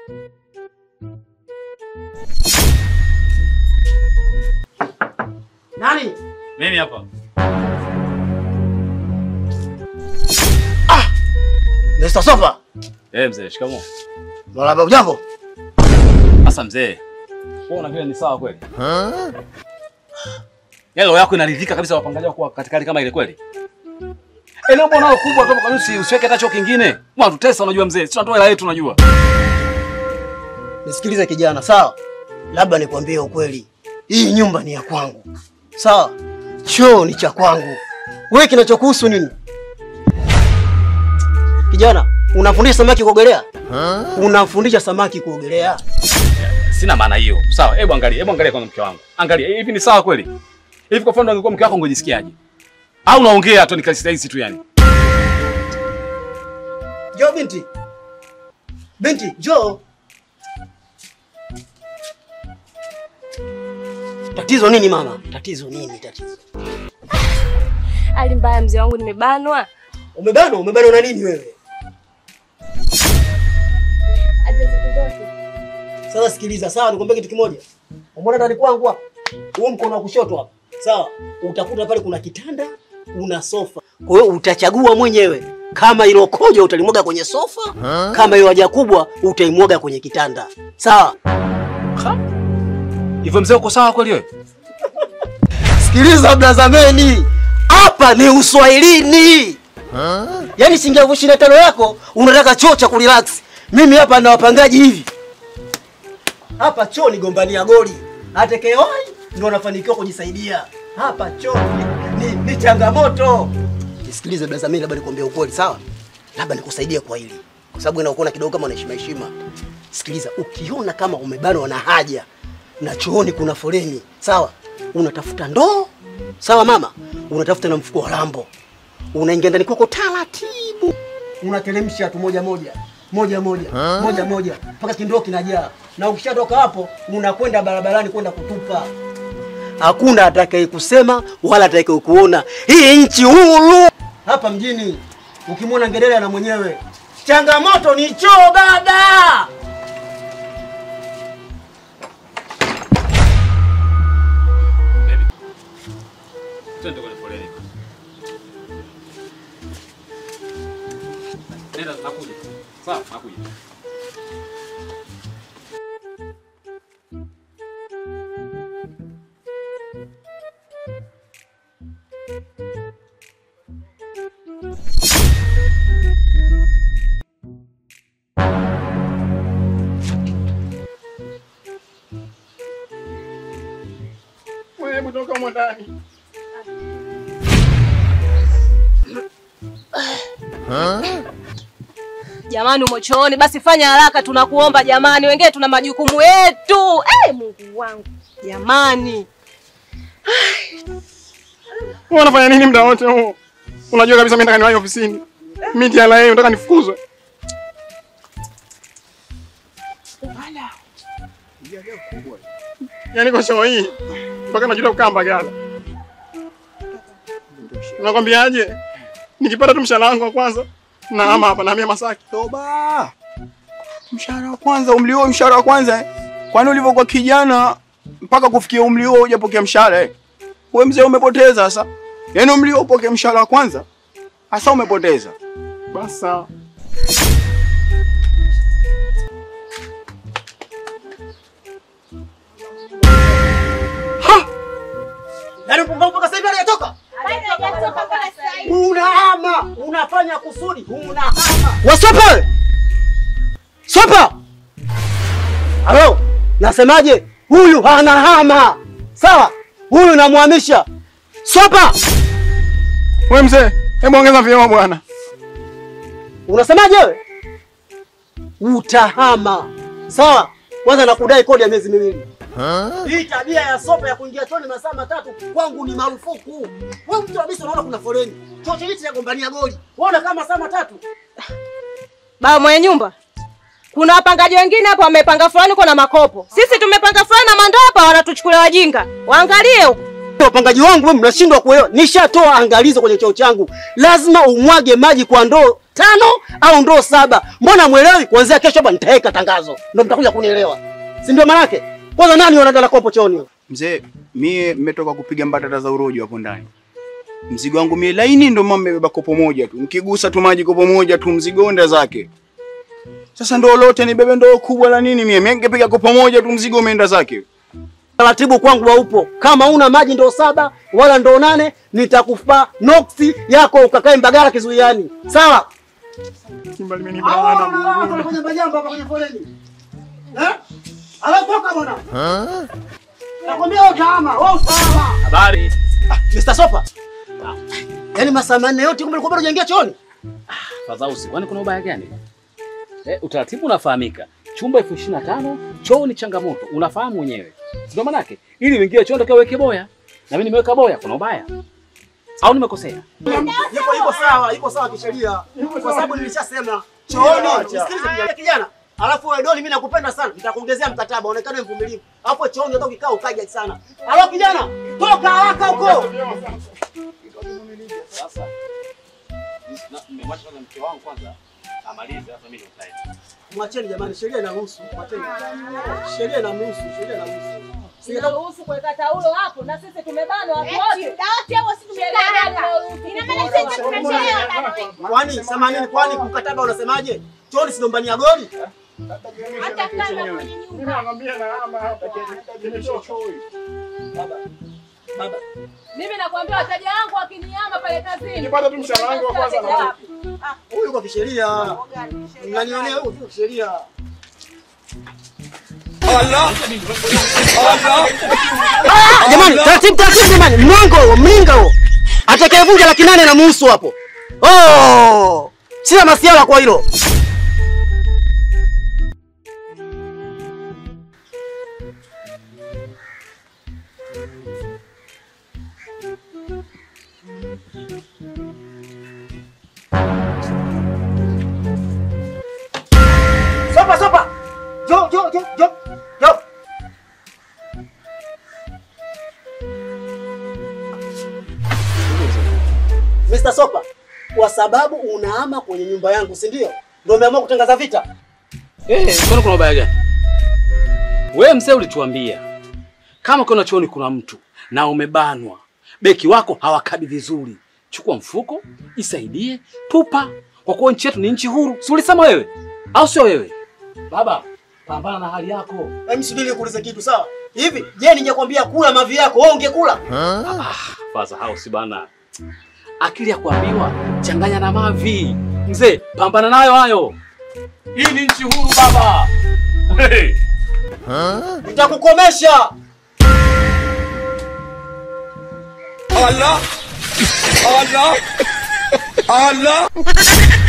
Nani? Mimi hapa. Mr. Sofa. Eh, mzee, shikamoo. Marahaba, ujambo? Sasa mzee. Wewe una vile ni sawa kweli? Yaani roho yako inaridhika kabisa wapangaji wako katika hali kama ile kweli? Eneo bwana kubwa tu kwa nini usiweke hata choo kingine? Mbona tutesa unajua mzee? Sisi tunatoa hela yetu unajua. Nisikilize kijana, sawa? Labda nikwambie ukweli. Hii nyumba ni ya kwangu. Sawa? Choo ni cha kwangu. Wewe kinachokuhusu nini? Kijana, unafundisha samaki kuogelea? Unafundisha samaki kuogelea? Sina maana hiyo. Sawa, hebu angalia, hebu angalia kwanza mke wangu. Angalia, hivi ni sawa kweli? Hivi kwa mfano angekuwa mke wako ungejisikiaje? Au unaongea tu nikasitahisi tu yani? Jo binti. Binti, jo. Tatizo nini mama? Tatizo nini tatizo? Hali mbaya mzee wangu, nimebanwa. Umebanwa, umebanwa na nini wewe? Aje siku zote. Sasa sikiliza, sawa, nikwambia kitu kimoja. Umeona ndani kwangu hapa? Huo mkono wa kushoto hapa. Sawa? Utakuta pale kuna kitanda, kuna sofa. Kwa hiyo utachagua mwenyewe kama ilo kojo utalimwaga kwenye sofa, kama hiyo haja kubwa utaimwaga kwenye kitanda. Sawa? Hivyo mzee uko sawa kweli wewe? Sikiliza blazameni, hapa ni uswahilini. Yaani shilingi elfu ishirini na tano yako unataka choo cha kurelax. Mimi hapa na wapangaji hivi. Hapa choo ni gombania goli. Atekeoi ndio anafanikiwa kujisaidia. Hapa choo ni, ni, ni changamoto. Nisikilize blazameni, labda nikwambie ukweli, sawa? Labda nikusaidie kwa hili. Kwa sababu inakuona kidogo kama una heshima heshima. Sikiliza, ukiona kama umebanwa na haja na chooni kuna foleni, sawa? Unatafuta ndoo, sawa mama? Unatafuta na mfuko wa lambo, unaingia ndani kwako taratibu, unateremsha tu moja moja moja moja moja moja mpaka kindoo kinajaa, na ukishatoka hapo unakwenda barabarani kwenda kutupa. Hakuna atakaye kusema wala atakaye kuona. Hii nchi huru hapa mjini, ukimwona ngedere na mwenyewe. Changamoto ni choo baba. Baby. Twende kwenye foleni. Nenda nakuja. Sawa, nakuja. Hebu toka humo ndani. Jamani, umo chooni, basi fanya haraka, tunakuomba jamani, wengine tuna majukumu yetu. Eh, Mungu wangu jamani, Wewe unafanya nini muda wote huu? Unajua kabisa mimi nataka niwahi ofisini. Mimi TRA nataka nifukuzwe. Yaani kwa show hii mpaka najuta kukaa Mbagala. Nakwambiaje? Nikipata tu mshahara wangu wa kwanza na ama hapa nahamia Masaki. Toba. Mshahara wa kwanza, umri huo mshahara wa kwanza eh? Kwani ulivyokuwa kijana mpaka kufikia umri huo hujapokea mshahara eh? Wewe mzee umepoteza sasa. Yaani umri huo upokee mshahara wa kwanza? Sasa umepoteza. Basi sawa. Yaani mpumbavu mpaka sasa hivi hajatoka? Unahama, unafanya kusudi, unahama. Wasopa wewe! Sopa! Halo, nasemaje? Huyu anahama. Sawa? Huyu namhamisha. Sopa! Wewe mzee, hebu ongeza vyema bwana. Unasemaje wewe? Utahama. Sawa? Kwanza nakudai kodi ya miezi miwili. Hii tabia ya sopa ya kuingia chooni masaa matatu kwangu ni marufuku. Wewe mtu kabisa unaona kuna foleni. Choo chenyewe chagombania goli. Unaona kama masaa matatu. baba mwenye nyumba, kuna wapangaji wengine hapo wamepanga fulani kwa na makopo, sisi tumepanga fulani na mandoo hapa, wanatuchukulia wajinga. Waangalie huko. Wapangaji wangu wewe mnashindwa kuelewa. Nishatoa angalizo kwenye choo changu. Lazima umwage maji kwa ndoo tano au ndoo saba. Mbona mwelewi? Kuanzia kesho hapa nitaweka tangazo, ndio mtakuja kunielewa, si ndio? Manake kwanza nani wanadala kopo chooni? Mzee, mie mmetoka kupiga mbatata za urojo hapo ndani. Mzigo wangu mie laini, ndio mama mmebeba kopo moja tu, nikigusa tu maji kopo moja tu, mzigo onda zake. Sasa ndoo lote nibebe ndoo kubwa la nini? Mie mie ningepiga kopo moja tu, mzigo umeenda zake. Taratibu kwangu haupo. Kama una maji ndoo saba wala ndoo nane, nitakupa noksi yako ukakae Mbagala kizuiani, sawa? Simba limenibana Mungu. kwenye majamba hapa kwenye foleni. Eh? Alatoka bwana. Nakwambia wewe utaama, wewe utaama. Habari. Mr. Sopa. Yaani masaa manne yote kumbe ulikuwa bado hujaingia chooni? Fadhausi, kwani kuna ubaya gani? Eh, utaratibu unafahamika. Chumba elfu ishirini na tano, choo ni changamoto. Unafahamu mwenyewe. Ndio manake ili uingie choo ndio weke boya. Na mimi nimeweka boya, kuna ubaya? Au nimekosea? Yuko yuko sawa, yuko sawa kisheria. Kwa sababu nilishasema chooni. Sikiliza kijana kijana. Alafu wewe Doli, mimi nakupenda sana. Nitakuongezea mkataba, onekane mvumilivu. Hapo chooni hata ukikaa ukaja sana. Alafu kijana, toka haraka huko. Sasa nimemwacha kwanza mke wangu kwanza amalize hata mimi nitaenda. Mwacheni jamani, sheria inaruhusu. Mwacheni. Sheria inaruhusu, sheria inaruhusu. Sinaruhusu kuweka taulo hapo na sisi tumebanwa watu wote. Kwani samanini, kwani mkataba unasemaje? Chooni si ndombania goli? Nakwambia na ama hapa. Nimeshachoka. Baba. Baba. Mimi nakwambia wateja wangu wakiniama pale kazini. Nipate tu mshahara wangu wa kwanza na Huyu kwa kisheria. Mnanionea huyu kwa kisheria. Ah, Jamani, taratibu taratibu jamani. Mlango huo, mlinga huo. Atakayevunja laki nane na muhusu hapo. Oh! Sina masiala kwa hilo. Sopa, sopa. Jo, jo, jo, jo. Jo. Mr. Sopa, kwa sababu unahama kwenye nyumba yangu, si ndio? Ndio umeamua kutangaza vita? Eh, kwani kuna ubaya gani? Wewe mzee ulituambia kama kuna chooni kuna mtu na umebanwa, beki wako hawakabi vizuri, chukua mfuko, isaidie, tupa, kwa kuwa nchi yetu ni nchi huru. Si ulisema wewe au sio wewe? Baba, pambana na hali yako. Hebu subiri nikuulize kitu sawa? Hivi, je, ningekwambia kula mavi yako, wewe ungekula? Faza house bana, akili ya kuambiwa changanya na mavi. Mzee, pambana nayo hayo. Hii ni nchi huru baba. Hey. Nitakukomesha. Allah! Allah! Allah!